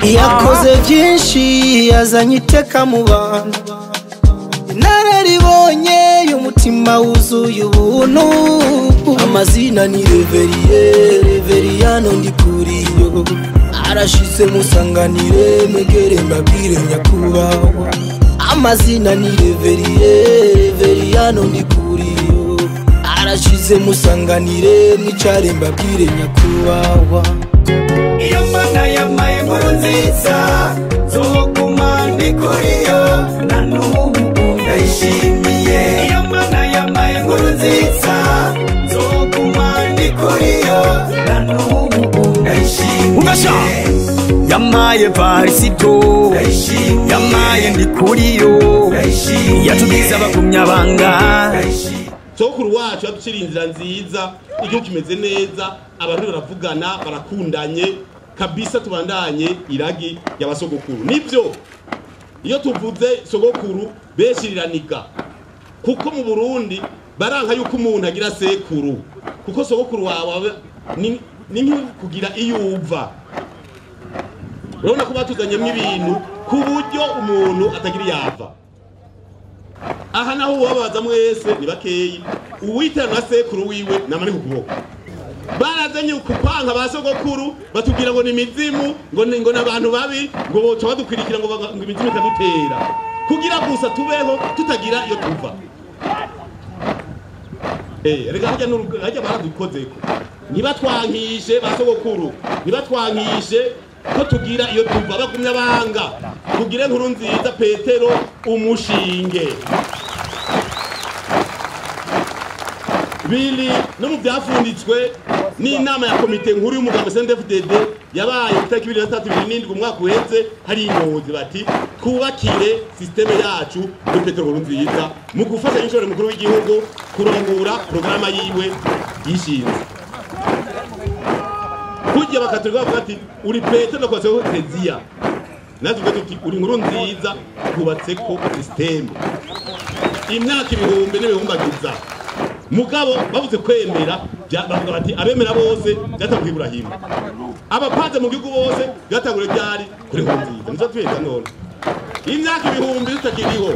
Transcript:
yakoze byinshi yazanye iteka mu bantu inararibonye y'umutima wuzuye ubuntu amazina ni reveriye reveriyano ndikuriyo arashize musanganire mwegere mbabwire nyakubahwa amazina ni reveriye reveriyano ndikuriyo arashize musanganire mwicare mbabwire nyakubahwa iyo mana yamaye inkuru nziza zoguma ndi kuri yo na n'ubu ndayishimiye iyo mana yamaye inkuru nziza zoguma ndi kuri yo na n'ubu ndayishimiye yamaye varisito yamaye ndi kuri yo yatugize abagumyabanga sokuru wacu yaduciriye inzira nziza igihugu kimeze neza abantu baravugana barakundanye kabisa tubandanye iragi y'abasogokuru nibyo iyo tuvuze sogokuru benshi riraniga kuko mu burundi baranka yuko umuntu agira sekuru kuko sogokuru wawe ni ni nko kugira iyo uva urabona ko batuzanyemo ibintu ku buryo umuntu atagira iyava aha naho uwabaza mwese ni bakeyi uwitana na sekuru wiwe namani ku kuboko barazanye kupanga ba sogokuru batubwira ngo ni imizimu ngo ni ngo n'abantu babi ngo boca badukwirikira ngo baga- ngo imizimu ikadutera kugira gusa tubeho tutagira iyo tuva Eh, reka harya n'urugo- harya baradukozeko ntibatwankishe ba sogokuru ntibatwankishe ko tugira iyo tuva bagumya banga tugire nkuru nziza petero umushinge biri no mu byafunditswe n'inama ya komite nkuru y'umugabo CNDD-FDD yabaye itariki ibiri na tatu ibiri n'indwi umwaka uheze hari ingozi bati twubakire sisiteme yacu muri petero nkuru nziza mu gufasha inshorero mukuru w'igihugu kurongora porogaramu yiwe yishinze kujya bakatolika bavuga ati uri petero nakwatseho teziya natwe tuvuga tuti uri inkuru nziza twubatseko sisiteme imyaka ibihumbi n'ibihumbagiza mugabo bavuze kwemera bya- bavuga bati abemera bose byatanguye iburahimu abapanze mu gihugu bose byatanguriye byari kuri nkuru nziza nicyo twita none imyaka ibihumbi tutakiriho